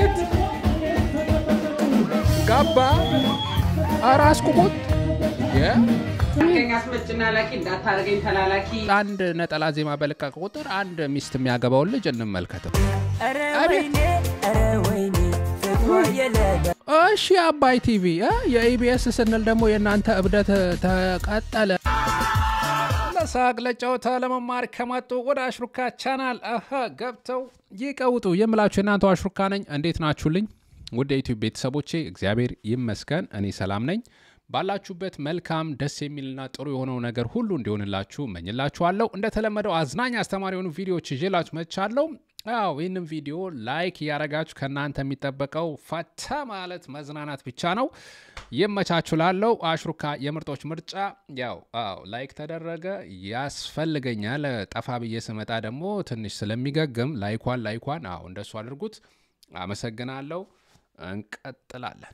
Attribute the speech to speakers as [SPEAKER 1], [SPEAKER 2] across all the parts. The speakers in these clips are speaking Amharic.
[SPEAKER 1] አቤት ጋባ ኧረ አስቁሙት የ
[SPEAKER 2] አድርገኝ አስመጭና ላኪ እንዳታደርገኝ ተላላኪ
[SPEAKER 1] አንድ ነጠላ ዜማ በለቀቀ ቁጥር አንድ ሚስት የሚያገባውን ልጅ እንመልከተው።
[SPEAKER 3] ኧረ
[SPEAKER 1] አቤት።
[SPEAKER 3] ወይኔ ኧረ ወይኔ ፍቅሯ የለበ
[SPEAKER 1] እሺ አባይ ቲቪ እ የኢቢኤስ ስንል ደግሞ የእናንተ እብደት ተቀጠለ። ለሳቅ ለጨዋታ ለመማር ከመጡ ወደ አሽሩካ ቻናል አሀ ገብተው ይቀውጡ የምላችሁ የእናንተው አሽሩካ ነኝ። እንዴት ናችሁልኝ? ውድ የዩቲዩብ ቤተሰቦቼ እግዚአብሔር ይመስገን እኔ ሰላም ነኝ። ባላችሁበት መልካም ደስ የሚልና ጥሩ የሆነው ነገር ሁሉ እንዲሆንላችሁ እመኝላችኋለሁ። እንደተለመደው አዝናኝ አስተማሪ የሆኑ ቪዲዮዎች ይዤላችሁ መጥቻለሁ። ያው ይህንም ቪዲዮ ላይክ እያደረጋችሁ ከእናንተ የሚጠበቀው ፈታ ማለት መዝናናት ብቻ ነው። ይመቻችሁ ላለው አሽሩካ የምርጦች ምርጫ ያው አዎ ላይክ ተደረገ ያስፈልገኛል። ጠፋ ብዬ ስመጣ ደግሞ ትንሽ ስለሚገግም ላይኳን ላይኳን አዎ እንደሱ አድርጉት። አመሰግናለሁ። እንቀጥላለን።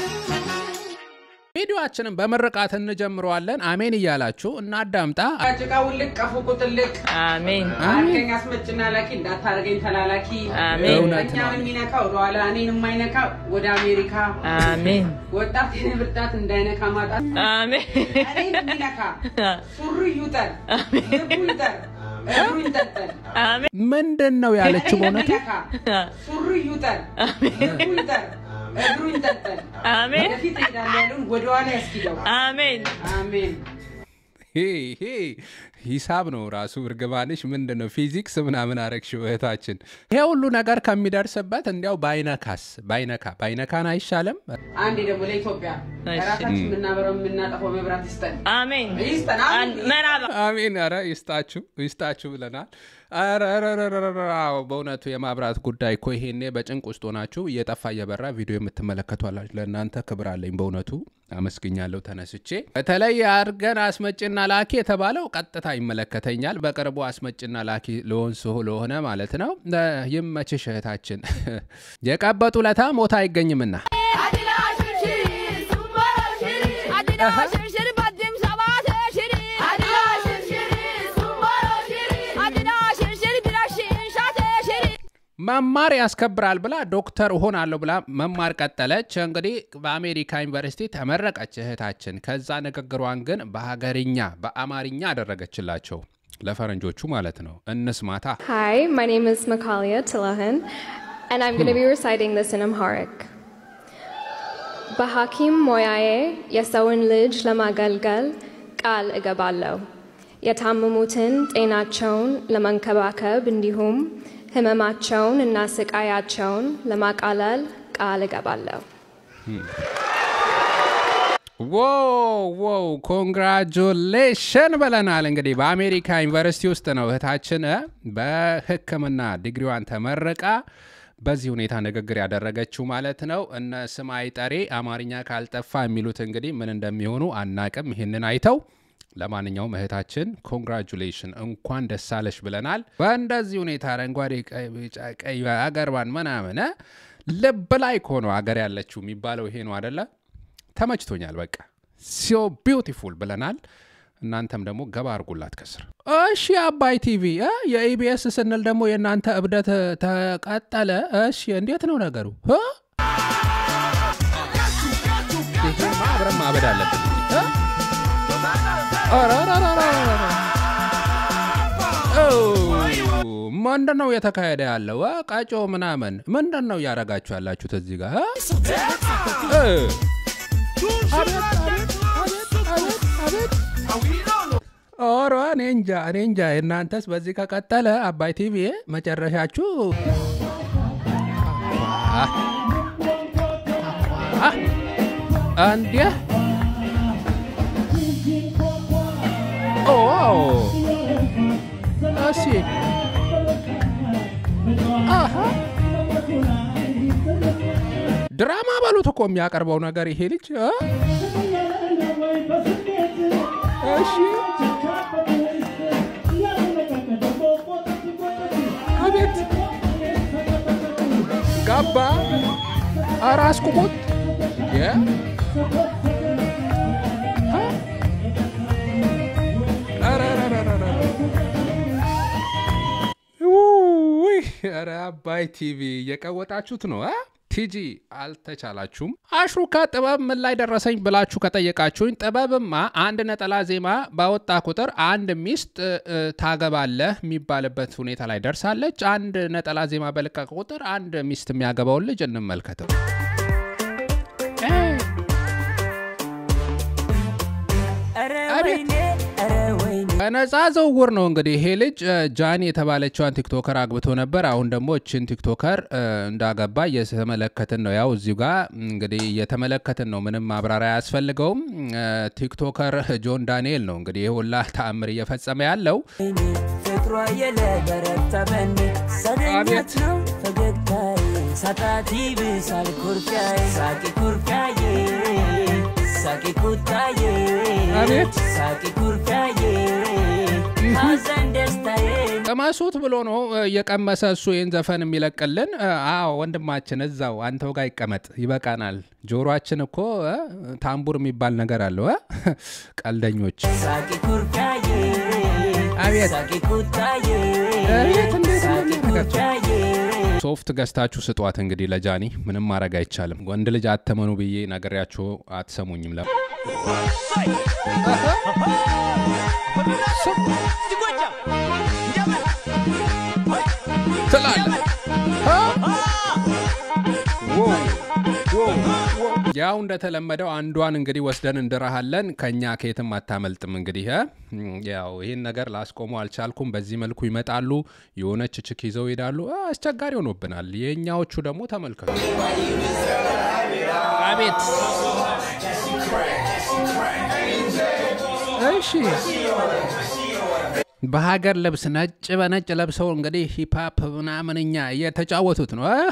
[SPEAKER 1] ቪዲዮአችንን በምርቃት እንጀምረዋለን። አሜን እያላችሁ እናዳምጣ።
[SPEAKER 2] ጭቃ ውልቅ ቀፉ ቁጥልቅ
[SPEAKER 3] አሜን
[SPEAKER 2] አድርገኝ አስመጭና ላኪ እንዳታደርገኝ ተላላኪ
[SPEAKER 3] አሜን
[SPEAKER 1] እውነት ነው።
[SPEAKER 2] እኛን የሚነካ ወደኋላ እኔን የማይነካ ወደ አሜሪካ
[SPEAKER 3] አሜን
[SPEAKER 2] ወጣት የኔ ብርታት እንዳይነካ ማጣት
[SPEAKER 3] አሜን
[SPEAKER 2] እኔን የሚነካ ሱሪ ይውጠር ልቡ ይጠር እግሩ ይንጠልጠል
[SPEAKER 3] አሜን
[SPEAKER 1] ምንድን ነው ያለችው?
[SPEAKER 2] እኔን
[SPEAKER 1] በእውነቱ
[SPEAKER 2] የሚነካ ሱሪ ይውጠር ልቡ ይጠር እግሩ ይንጠልጠል
[SPEAKER 3] አሜን
[SPEAKER 2] ወደፊት ሄዳለ ያሉን ወደኋላ ያስኪደው
[SPEAKER 3] አሜን
[SPEAKER 2] አሜን
[SPEAKER 1] ሄ ሄ ሂሳብ ነው ራሱ እርግማንሽ ምንድን ነው ፊዚክስ ምናምን አረግሽው እህታችን። ይሄ ሁሉ ነገር ከሚደርስበት እንዲያው ባይነካስ ባይነካ ባይነካን አይሻልም?
[SPEAKER 2] አንዴ ደግሞ ለኢትዮጵያ
[SPEAKER 3] እሺ።
[SPEAKER 2] ራሳችን የምናበረው የምናጠፈው መብራት ይስጠን
[SPEAKER 3] አሜን
[SPEAKER 2] ይስጠን አሜን።
[SPEAKER 3] መራባ
[SPEAKER 1] አሜን። ኧረ ይስጣችሁ ይስጣችሁ ብለናል። ኧረ ኧረ ኧረ ኧረ ኧረ፣ አዎ በእውነቱ የማብራት ጉዳይ እኮ ይሄኔ በጭንቅ ውስጥ ሆናችሁ እየጠፋ እየበራ ቪዲዮ የምትመለከቱ አላችሁ። ለእናንተ ክብር አለኝ በእውነቱ አመስግኛለሁ ተነስቼ። በተለይ አድርገን አስመጭና ላኪ የተባለው ቀጥታ ይመለከተኛል። በቅርቡ አስመጭና ላኪ ልሆን ስሁ ለሆነ ማለት ነው። እ፣ ይመችሽ እህታችን። የቀበጡ ለታ ሞታ አይገኝምና መማር ያስከብራል ብላ ዶክተር እሆናለሁ ብላ መማር ቀጠለች። እንግዲህ በአሜሪካ ዩኒቨርሲቲ ተመረቀች እህታችን። ከዛ ንግግሯን ግን በሀገርኛ በአማርኛ አደረገችላቸው ለፈረንጆቹ ማለት ነው። እንስማታ።
[SPEAKER 4] Hi, my name is Makalia Tilahan, and I'm going to be reciting this in Amharic. በሐኪም ሞያዬ የሰውን ልጅ ለማገልገል ቃል እገባለሁ። የታመሙትን ጤናቸውን ለመንከባከብ እንዲሁም ህመማቸውን እና ስቃያቸውን ለማቃለል ቃል እገባለሁ።
[SPEAKER 1] ዋው ዋው ኮንግራጁሌሽን ብለናል። እንግዲህ በአሜሪካ ዩኒቨርሲቲ ውስጥ ነው እህታችን እ በሕክምና ዲግሪዋን ተመርቃ በዚህ ሁኔታ ንግግር ያደረገችው ማለት ነው። እነ ስም አይጠሬ አማርኛ ካልጠፋ የሚሉት እንግዲህ ምን እንደሚሆኑ አናቅም። ይህንን አይተው ለማንኛውም እህታችን ኮንግራጁሌሽን እንኳን ደስ አለሽ ብለናል። በእንደዚህ ሁኔታ አረንጓዴ፣ ቀይ፣ ቢጫ፣ ቀይ አገርባን ምናምን እ ልብ ላይ እኮ ነው አገር ያለችው የሚባለው ይሄ ነው አደለ? ተመችቶኛል። በቃ ሶ ቢውቲፉል ብለናል። እናንተም ደግሞ ገባ አርጉላት ከስር። እሺ አባይ ቲቪ እ የኢቢኤስ ስንል ደግሞ የእናንተ እብደት ተቀጠለ። እሺ እንዴት ነው ነገሩ? እ? ይሄማ አብረን ማበድ አለብን እ? ኧረ ኧረ ኧረ ኧረ ኧረ። ኦ፣ ምንድን ነው እየተካሄደ ያለው? እ? ቀጮ ምናምን ምንድን ነው እያረጋችሁ ያላችሁት እዚህ ጋር እ? እ? አቤት አቤት አቤት አቤት አቤት ኦሮ እኔ እንጃ እኔ እንጃ። እናንተስ በዚህ ከቀጠለ አባይ ቲቪ መጨረሻችሁ አ- አ- እንዴ ኦ እሺ አሃ ድራማ በሉት እኮ የሚያቀርበው ነገር ይሄ ልጅ እ? እሺ አቤት ጋባ ኧረ አስቁሙት የ አ? ኧረ ኧረ ኧረ ኧረ ኧረ። ውይ ኧረ አባይ ቲቪ እየቀወጣችሁት ነው አ? ቲጂ አልተቻላችሁም። አሽሩካ ጥበብ ምን ላይ ደረሰኝ ብላችሁ ከጠየቃችሁኝ ጥበብማ አንድ ነጠላ ዜማ ባወጣ ቁጥር አንድ ሚስት እ፣ ታገባለህ የሚባልበት ሁኔታ ላይ ደርሳለች። አንድ ነጠላ ዜማ በለቀቀ ቁጥር አንድ ሚስት የሚያገባውን ልጅ እንመልከተው።
[SPEAKER 3] ኧረ
[SPEAKER 1] አቤት።
[SPEAKER 3] ወይኔ ኧረ ወይኔ
[SPEAKER 1] በነፃ ዝውውር ነው እንግዲህ ይሄ ልጅ እ፣ ጃኒ የተባለችዋን ቲክቶከር አግብቶ ነበር። አሁን ደግሞ እችን ቲክቶከር እ፣ እንዳገባ እየተመለከትን ነው። ያው እዚሁ ጋር እንግዲህ እየተመለከትን ነው። ምንም ማብራሪያ አያስፈልገውም። እ፣ ቲክቶከር ጆን ዳንኤል ነው እንግዲህ ይህ ሁላ ተአምር እየፈጸመ ያለው።
[SPEAKER 3] ወይኔ ፍቅሯ የለበረታ በኔ ሰገኘት
[SPEAKER 1] አቤት።
[SPEAKER 3] ነው ፈገግታዬ ሳጣት ይብሳል ኩርፊያዬ ሳቂ ኩርፊያዬ ሳቂ ቁጣዬ
[SPEAKER 1] አቤት።
[SPEAKER 3] ሳቂ ኩርፊያዬ ሐዘን ደስታዬ
[SPEAKER 1] ቅመሱት ብሎ ነው እ፣ እየቀመሰ እሱ ይህን ዘፈን የሚለቅልን። እ፣ አዎ ወንድማችን እዛው አንተው ጋር ይቀመጥ፣ ይበቃናል። ጆሮአችን እኮ እ፣ ታምቡር የሚባል ነገር አለው እ? ቀልደኞች
[SPEAKER 3] ሳቂ ኩርፊያዬ
[SPEAKER 1] አቤት።
[SPEAKER 3] ሳቂ ቁጣዬ
[SPEAKER 1] አቤት፣ እንዴት
[SPEAKER 3] ሳቂ
[SPEAKER 1] እንደሚያደርጋቸው።
[SPEAKER 3] ኩርፊያዬ
[SPEAKER 1] ሶፍት ገዝታችሁ ስጧት። እንግዲህ ለጃኒ ምንም ማድረግ አይቻልም። ወንድ ልጅ አተመኑ ብዬ ነግሬያችሁ አትሰሙኝም። ለ ትላለህ ያው እንደተለመደው አንዷን እንግዲህ ወስደን እንድረሃለን። ከኛ ከየትም አታመልጥም። እንግዲህ እ? ያው ይህን ነገር ላስቆሙ አልቻልኩም። በዚህ መልኩ ይመጣሉ፣ የሆነች ችክ ይዘው ይሄዳሉ። አ፣ አስቸጋሪ ሆኖብናል። የእኛዎቹ ደግሞ ተመልከቱ። አቤት እሺ በሀገር ልብስ ነጭ በነጭ ለብሰው እንግዲህ ሂፓፕ ምናምን እኛ እየተጫወቱት ነው። አሀ።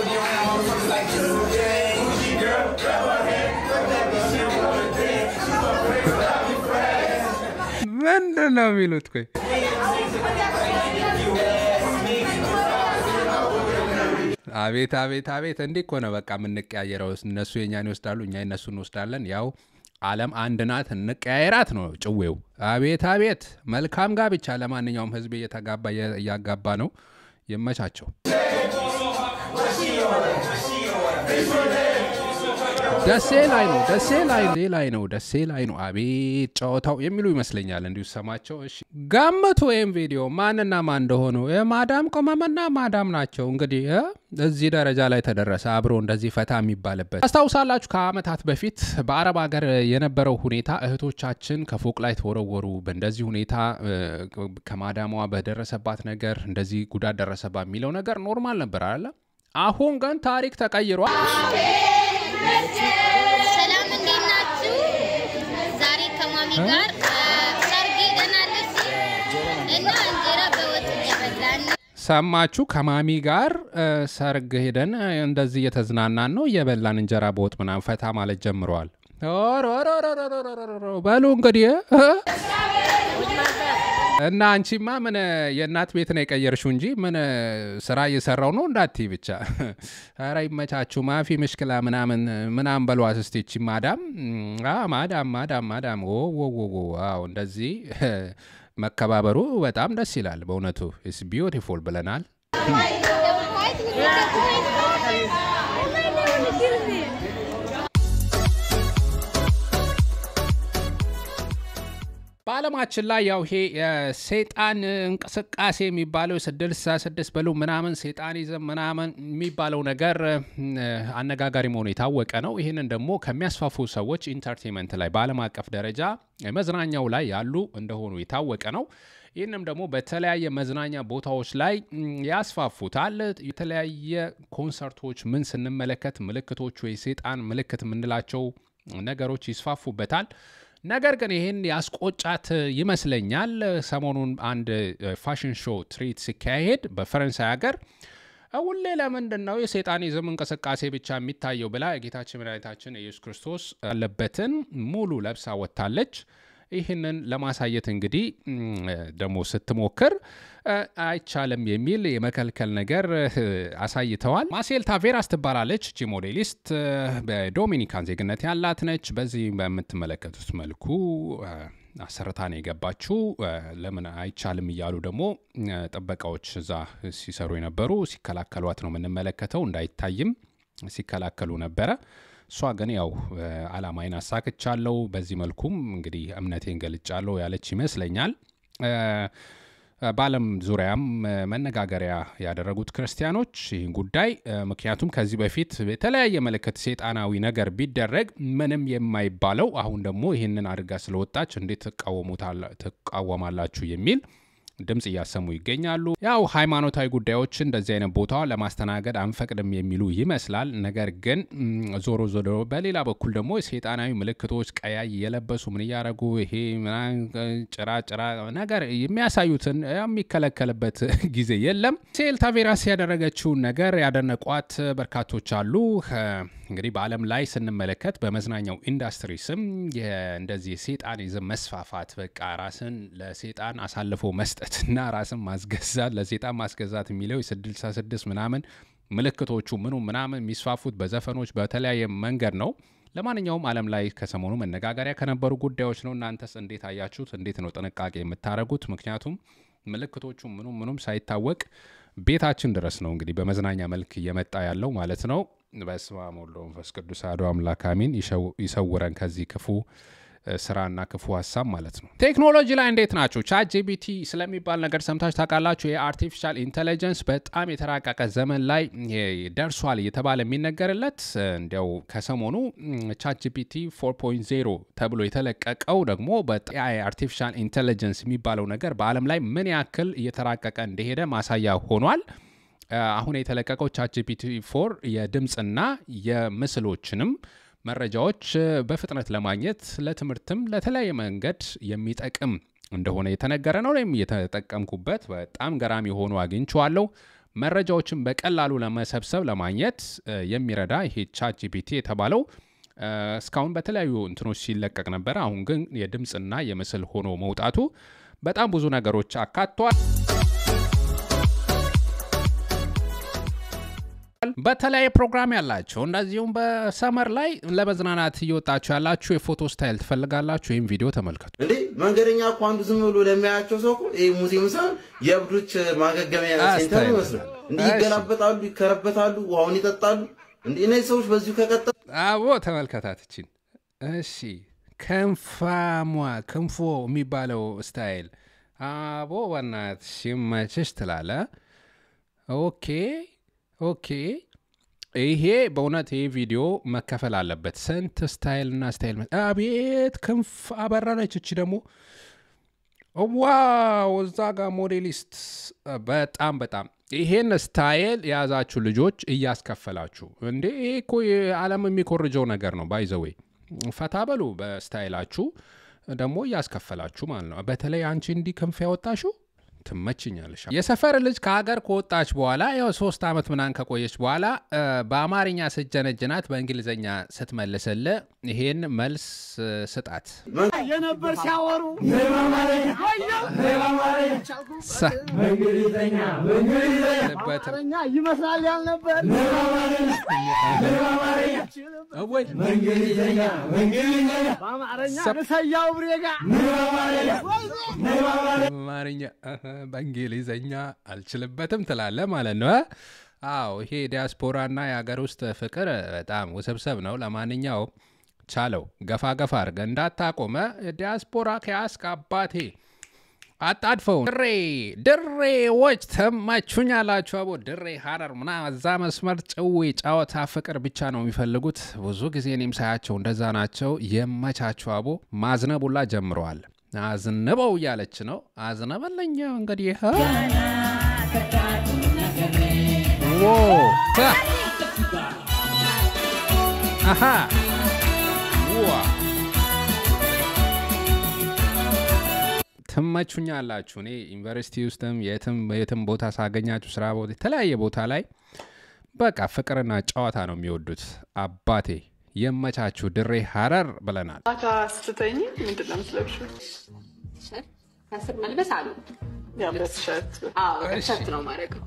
[SPEAKER 1] ምንድን ነው የሚሉት? ቆይ አቤት አቤት አቤት! እንዲህ እኮ ነው በቃ የምንቀያየረው። እነሱ የኛን ይወስዳሉ፣ እኛ የነሱ እንወስዳለን። ያው ዓለም አንድ ናት፣ እንቀያየራት ነው ጭዌው። አቤት አቤት! መልካም ጋብቻ ለማንኛውም ሕዝብ እየተጋባ እያጋባ ነው። ይመቻቸው። ደሴ ላይ ነው ደሴ ላይ ነው ደሴ ላይ ነው ደሴ ላይ ነው። አቤት ጨዋታው የሚሉ ይመስለኛል እንዲሁ ሰማቸው። እሺ ገምቱ፣ ወይም ቪዲዮ ማንና ማን እንደሆኑ የማዳም ቅመምና ማዳም ናቸው። እንግዲህ እ እዚህ ደረጃ ላይ ተደረሰ። አብሮ እንደዚህ ፈታ የሚባልበት አስታውሳላችሁ። ከዓመታት በፊት በአረብ ሀገር የነበረው ሁኔታ እህቶቻችን ከፎቅ ላይ ተወረወሩ። በእንደዚህ ሁኔታ እ፣ ከማዳሟ በደረሰባት ነገር እንደዚህ ጉዳት ደረሰባት የሚለው ነገር ኖርማል ነበር አለ። አሁን ግን ታሪክ ተቀይሯል።
[SPEAKER 5] ሰላም እንዴት ናችሁ? ዛሬ ከማሚ ጋር ሰርግ ሄደናል እዚህ እና እንጀራ በወጥ እየበላን ነው።
[SPEAKER 1] ሰማችሁ? ከማሚ ጋር እ፣ ሰርግ ሄደን እ፣ እንደዚህ እየተዝናናን ነው፣ እየበላን እንጀራ በወጥ ምናምን ፈታ ማለት ጀምረዋል። ኦሮሮሮሮሮሮሮሮ በሉ እንግዲህ እ? እና አንቺማ ምን የእናት ቤት ነው የቀየርሽው እንጂ ምን ስራ እየሰራው ነው እንዳትይ ብቻ። ኧረ ይመቻችሁ። ማፊ ምሽክላ ምናምን ምናምን በሏት እስቲ ይቺ ማዳም አ ማዳም ማዳም ማዳም ኦ ኦ ኦ ኦ አዎ እንደዚህ መከባበሩ በጣም ደስ ይላል በእውነቱ ኢስ ቢዩቲፉል ብለናል። በዓለማችን ላይ ያው ይሄ የሰይጣን እንቅስቃሴ የሚባለው ስድስት ስድስት በሉ ምናምን ሴጣኒዝም ምናምን የሚባለው ነገር እ፣ አነጋጋሪ መሆኑ የታወቀ ነው። ይህንን ደግሞ ከሚያስፋፉ ሰዎች ኢንተርቴንመንት ላይ በዓለም አቀፍ ደረጃ መዝናኛው ላይ ያሉ እንደሆኑ የታወቀ ነው። ይህንም ደግሞ በተለያየ መዝናኛ ቦታዎች ላይ ም፣ ያስፋፉታል። የተለያየ ኮንሰርቶች ምን ስንመለከት ምልክቶቹ የሰይጣን ምልክት የምንላቸው ነገሮች ይስፋፉበታል። ነገር ግን ይህን ያስቆጫት ይመስለኛል። ሰሞኑን አንድ ፋሽን ሾው ትርኢት ሲካሄድ በፈረንሳይ ሀገር ሁሌ ለምንድን ነው የሴጣኒዝም እንቅስቃሴ ብቻ የሚታየው ብላ የጌታችን መድኃኒታችን ኢየሱስ ክርስቶስ ያለበትን ሙሉ ለብሳ ወጥታለች። ይህንን ለማሳየት እንግዲህ ም፣ ደግሞ ስትሞክር እ፣ አይቻልም የሚል የመከልከል ነገር እ፣ አሳይተዋል። ማሴል ታቬራስ ትባላለች። እቺ ሞዴሊስት እ፣ በዶሚኒካን ዜግነት ያላት ነች። በዚህ በምትመለከቱት መልኩ እ፣ አሰርታ ነው የገባችው። እ፣ ለምን አይቻልም እያሉ ደግሞ እ፣ ጥበቃዎች እዛ ሲሰሩ የነበሩ ሲከላከሏት ነው የምንመለከተው እንዳይታይም ሲከላከሉ ነበረ። እሷ ግን ያው እ፣ አላማዬን አሳክቻለሁ፣ በዚህ መልኩም እንግዲህ እምነቴን ገልጫለሁ ያለች ይመስለኛል። እ፣ በዓለም ዙሪያም እ፣ መነጋገሪያ ያደረጉት ክርስቲያኖች ይህን ጉዳይ እ፣ ምክንያቱም ከዚህ በፊት የተለያየ ምልክት ሴጣናዊ ነገር ቢደረግ ምንም የማይባለው አሁን ደግሞ ይህንን አድርጋ ስለወጣች እንዴት ትቃወሙታላ- ትቃወማላችሁ የሚል ድምፅ እያሰሙ ይገኛሉ። ያው ሃይማኖታዊ ጉዳዮች እንደዚህ አይነት ቦታ ለማስተናገድ አንፈቅድም የሚሉ ይመስላል። ነገር ግን ም፣ ዞሮ ዞሮ በሌላ በኩል ደግሞ ሴጣናዊ ምልክቶች ቀያይ የለበሱ ምን እያደረጉ ይሄ ምናምን ጭራ ጭራ ነገር የሚያሳዩትን የሚከለከልበት ጊዜ የለም። ሴል ታቬራስ ያደረገችውን ነገር ያደነቋት በርካቶች አሉ። እንግዲህ በዓለም ላይ ስንመለከት በመዝናኛው ኢንዱስትሪ ስም የ- እንደዚህ የሴጣኒዝም መስፋፋት በቃ ራስን ለሴጣን አሳልፎ መስጠትና ራስን ማስገዛት ለሴጣን ማስገዛት የሚለው የስድሳ ስድስት ምናምን ምልክቶቹ ምኑ ምናምን የሚስፋፉት በዘፈኖች በተለያየ መንገድ ነው። ለማንኛውም ዓለም ላይ ከሰሞኑ መነጋገሪያ ከነበሩ ጉዳዮች ነው። እናንተስ እንዴት አያችሁት? እንዴት ነው ጥንቃቄ የምታደርጉት? ምክንያቱም ምልክቶቹ ምኑም ምኑም ሳይታወቅ ቤታችን ድረስ ነው እንግዲህ በመዝናኛ መልክ እየመጣ ያለው ማለት ነው። በስመ አብ ወወልድ ወመንፈስ ቅዱስ አሐዱ አምላክ አሜን። ይሸው- ይሰውረን ከዚህ ክፉ እ፣ ስራና ክፉ ሀሳብ ማለት ነው። ቴክኖሎጂ ላይ እንዴት ናቸው? ቻት ጂቢቲ ስለሚባል ነገር ሰምታችሁ ታውቃላችሁ? የአርቲፊሻል ኢንቴሊጀንስ በጣም የተራቀቀ ዘመን ላይ የ- ደርሷል እየተባለ የሚነገርለት እ፣ እንዲያው ከሰሞኑ ቻት ጂፒቲ 4.0 ተብሎ የተለቀቀው ደግሞ በኤአይ አርቲፊሻል ኢንቴሊጀንስ የሚባለው ነገር በዓለም ላይ ምን ያክል እየተራቀቀ እንደሄደ ማሳያ ሆኗል። እ፣ አሁን የተለቀቀው ቻት ጂፒቲ 4 የድምፅና የምስሎችንም መረጃዎች እ፣ በፍጥነት ለማግኘት ለትምህርትም ለተለያየ መንገድ የሚጠቅም እንደሆነ የተነገረ ነው። እኔም እየተጠቀምኩበት በጣም ገራሚ ሆኖ አግኝቼዋለሁ። መረጃዎችን በቀላሉ ለመሰብሰብ ለማግኘት እ፣ የሚረዳ ይሄ ቻት ጂፒቲ የተባለው እ፣ እስካሁን በተለያዩ እንትኖች ሲለቀቅ ነበረ። አሁን ግን የድምፅና የምስል ሆኖ መውጣቱ በጣም ብዙ ነገሮች አካቷል። በተለያየ ፕሮግራም ያላቸው እንደዚሁም በሰመር ላይ ለመዝናናት እየወጣችሁ ያላችሁ የፎቶ ስታይል ትፈልጋላችሁ? ይህም ቪዲዮ ተመልከቱ።
[SPEAKER 6] እንዴ መንገደኛ እኮ አንዱ ዝም ብሎ ለሚያያቸው ሰው እኮ ይህ ሙዚየም ሳይሆን የእብዶች ማገገሚያ ሴንተር
[SPEAKER 1] አስተያየት።
[SPEAKER 6] ይመስላል። እንዲህ
[SPEAKER 1] እሺ።
[SPEAKER 6] ይገላበጣሉ፣ ይከረበታሉ፣ ውሃውን ይጠጣሉ። እንዲህ እነዚህ ሰዎች በዚሁ ከቀጠሉ
[SPEAKER 1] አቦ ተመልከታትችን። እሺ ክንፋሟ ክንፎ የሚባለው ስታይል አቦ በናትሽ ይመችሽ ትላለ። ኦኬ ኦኬ። ይሄ በእውነት ይሄ ቪዲዮ መከፈል አለበት። ስንት ስታይል እና ስታይል መ- አቤት ክንፍ አበራነች። እቺ ደግሞ ዋው እዛ ጋር ሞዴሊስት በጣም በጣም ይሄን ስታይል የያዛችሁ ልጆች እያስከፈላችሁ እንዴ! ይሄ እኮ የዓለም የሚኮርጀው ነገር ነው። ባይዘዌ ፈታ በሉ በስታይላችሁ ደግሞ እያስከፈላችሁ ማለት ነው። በተለይ አንቺ እንዲህ ክንፍ ያወጣሽው ትመችኛለሽ። የሰፈር ልጅ ከሀገር ከወጣች በኋላ ያው ሶስት ዓመት ምናምን ከቆየች በኋላ እ፣ በአማርኛ ስትጀነጅናት በእንግሊዝኛ ስትመልስል ይሄን መልስ እ፣ ስጣት
[SPEAKER 7] የነበር ሲያወሩ
[SPEAKER 1] ሳ- በትም
[SPEAKER 7] አማርኛ ይመስላል ያልነበር
[SPEAKER 1] ወይ
[SPEAKER 7] በአማርኛ
[SPEAKER 1] ሰብ-
[SPEAKER 7] ንሰያው ብሬጋ
[SPEAKER 1] አማርኛ እህ፣ በእንግሊዘኛ አልችልበትም ትላለ ማለት ነው። እ? አዎ ይሄ ዲያስፖራና የሀገር ውስጥ ፍቅር በጣም ውስብስብ ነው። ለማንኛውም ቻለው ገፋ ገፋ አድርገ እንዳታቆመ ዲያስፖራ ከያስክ አባቴ አጣድፈው ድሬ ድሬዎች ተመቹኛላችሁ። አቦ ድሬ ሀረር ምና እዛ መስመር ጭዌ ጨዋታ ፍቅር ብቻ ነው የሚፈልጉት። ብዙ ጊዜ እኔም ሳያቸው እንደዛ ናቸው። የመቻችሁ አቦ ማዝነቡላ ጀምረዋል። አዝንበው እያለች ነው። አዝነበለኛ እንግዲህ ሀ? ዎ ታ አሃ ዋ ትመቹኛላችሁ። እኔ ዩኒቨርሲቲ ውስጥም የትም የትም ቦታ ሳገኛችሁ ስራ ቦታ የተለያየ ቦታ ላይ በቃ ፍቅርና ጨዋታ ነው የሚወዱት። አባቴ የመቻችሁ ድሬ ሀረር ብለናል።
[SPEAKER 8] ማታ ስትተኝ ምንድን ነው የምትለብሺው?
[SPEAKER 2] ከስር መልበስ አሉ
[SPEAKER 8] የአንገት ሸርት
[SPEAKER 2] አዎ ሸርት ነው ማድረገው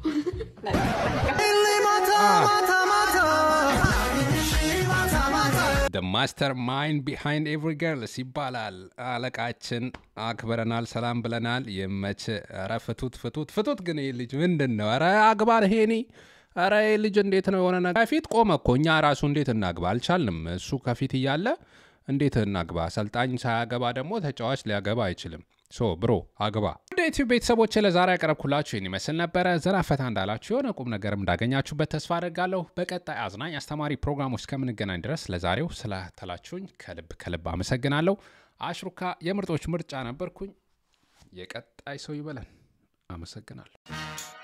[SPEAKER 1] ደ ማስተር ማይንድ ቢሃይንድ ኤቭሪ ገርልስ ይባላል። አለቃችን አክብረናል፣ ሰላም ብለናል። የመች ረ ፍቱት ፍቱት ፍቱት። ግን ይህ ልጅ ምንድን ነው? ረ አግባር ሄኒ ኧረ ይህ ልጅ እንዴት ነው የሆነ ነገር ከፊት ቆመ እኮ እኛ ራሱ እንዴት እናግባ አልቻልንም። እሱ ከፊት እያለ እንዴት እናግባ? አሰልጣኝ ሳያገባ ደግሞ ተጫዋች ሊያገባ አይችልም። ሶ ብሮ አግባ። ወደ ዩቲዩብ ቤተሰቦች ለዛሬ ያቀረብኩላችሁ ይህን ይመስል ነበረ። ዘና ፈታ እንዳላችሁ የሆነ ቁም ነገርም እንዳገኛችሁበት ተስፋ አድርጋለሁ። በቀጣይ አዝናኝ አስተማሪ ፕሮግራሞች እስከምንገናኝ ድረስ ለዛሬው ስለተላችሁኝ ከልብ ከልብ አመሰግናለሁ። አሽሩካ የምርጦች ምርጫ ነበርኩኝ። የቀጣይ ሰው ይበለን። አመሰግናለሁ።